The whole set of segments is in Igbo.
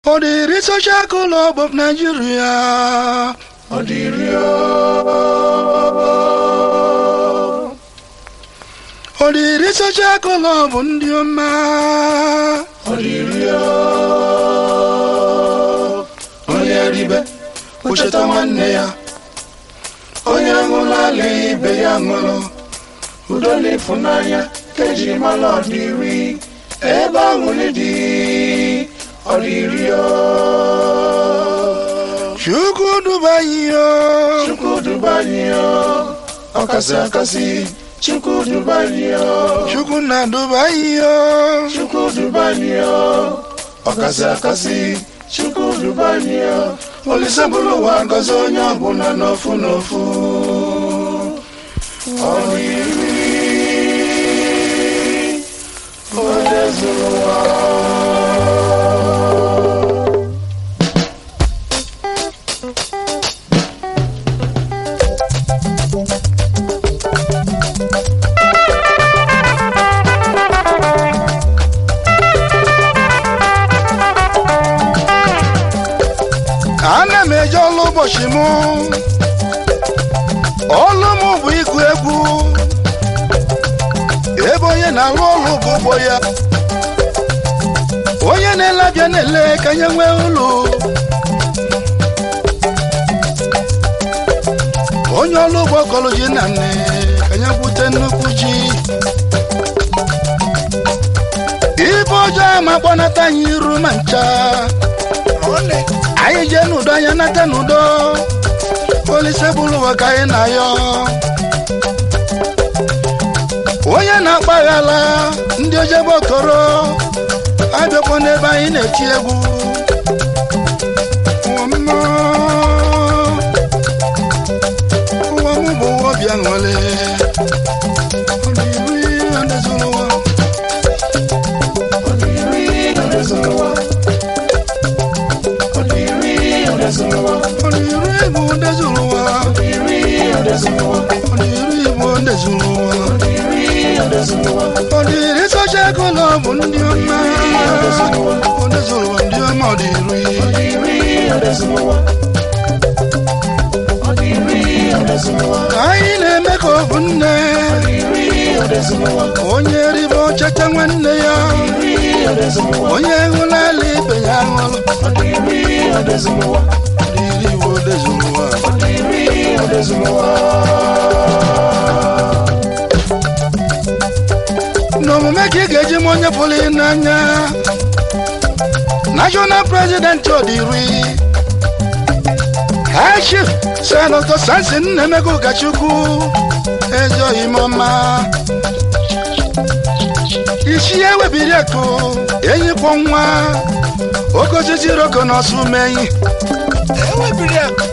Odiri Social Club of Nigeria. Odirio. Odiri Social Club ndị ọma. Odirio. Onye ribe, ucheta nwanne ya. Onye ṅụrụ ala ibe ya ṅụrụ. Udo na ịfụnanya ka eji mara ọdịri. Ebe aṅụrị dị, ọdịrio. Chukwu duba anyị o. Chukwu duba anyị o. Ọkasị akasị, Chukwu duba anyị o. Chukwu na-duba anyị o. Chukwu duba anyị o. Ọkasị akasị, Chukwu duba anyị o. Olise bụrụ ụwa ngọzi onye ọbụla n'ofu n'ofu. Ọ dị iri, onye zuru ụwa. Ana m eje ọlụ ụbọchị mụ. Ọlụ m bụ ịgụ egwu. Ebe onye na-alụ ọlụ bụ ụgbọ ya. Onye na-ele abịa na-ele ka nye nwee ụlọ. Onye ọlụ ụgbọ kọlụ ji na nne ka nye gwute nnukwu ji. Ibe ọjọọ ama gbanata anyị iru ma ncha. anyị jee n'udo anya nata n'udo olise bụrụ ụwa ka anyị na-ayọ onye na-akpaghala ndị ojebe okoro abịakwa n'ebe anyị na-eti egwu ụwa mma, ụwa mụ bụ ụwa obi aṅụrị Ọ dị iri ndị zuru ụwa. Ọ dị iri, onye zuru ụwa. Ọ dị iri, onye zuru ụwa. Ọ dị iri bụ ndị zuru ụwa. Ọ dị iri, onye zuru ụwa. Ọ dị iri bụ ndị zuru ụwa. Ọ dị iri, onye zuru ụwa. Ọ dịrị socha ego na ọ bụ ndị ọma Ndị zụrụ ụwa ndị ọma ọ dịrị Ọ dị iri, onye zuru ụwa. Ọ dị iri, onye zuru ụwa. Ka anyị na-eme ka ọ bụ nne Ọ dị iri, onye zuru ụwa. Onye ribe ọchacha nwanne ya Ọ dị iri, onye zuru ụwa. Onye hụla ala ibe ya ṅụrụ Ọ dị iri, onye zuru ụwa. Ọ dịrị iwe odezuru ụwa Ọ dị iri, onye zuru ụwa. N'omume ka ị ga-eji m onye pụrụ ị n'anya National President Odiri High Chief Senator Samson Nnemeka Ụkachukwu Ezoghị m ọma isi ya ewebiri akụ enyi kwọ nwa oke osisi roko na ọsụ menyi ewebiri akụ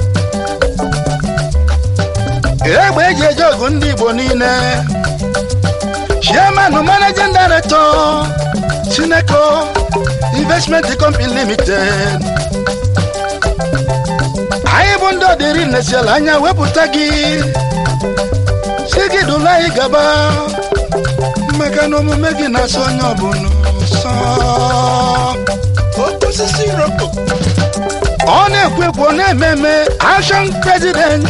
egbe eji eje ọgụ ndị Igbo niile chairman managing director Sineco Investment Company Limited anyị bụ ndị ọdịrị nesiala anya wepụta gị si gị dụla anyị gaba maka na omume gị na-asọ onye ọbụla ụsọ Osisi roko. ọ na-ekwu ekwu ọ na-eme eme action president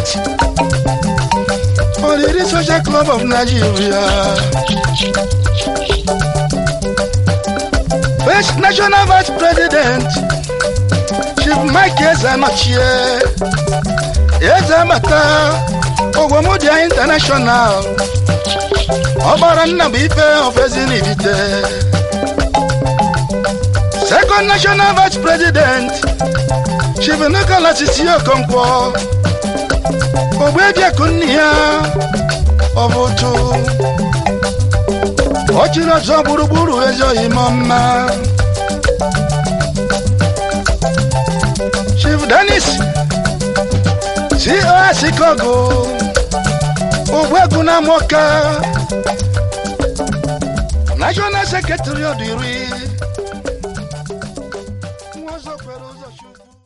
Oriri Social Club of Nigeria first national vice president Chief Mike Ezanochie Ezebata Ogwomodia International ọgbara nna bụ ife ofezinibite second national vice president Chief Nicholas Isi Okonkwo ogbebiaku nne ya ọ bụ otu ọ chịrị ọzọ gburugburu ezoghị m mma Chief Dennis COS Kogo Ogwegu na Moka National Secretary of the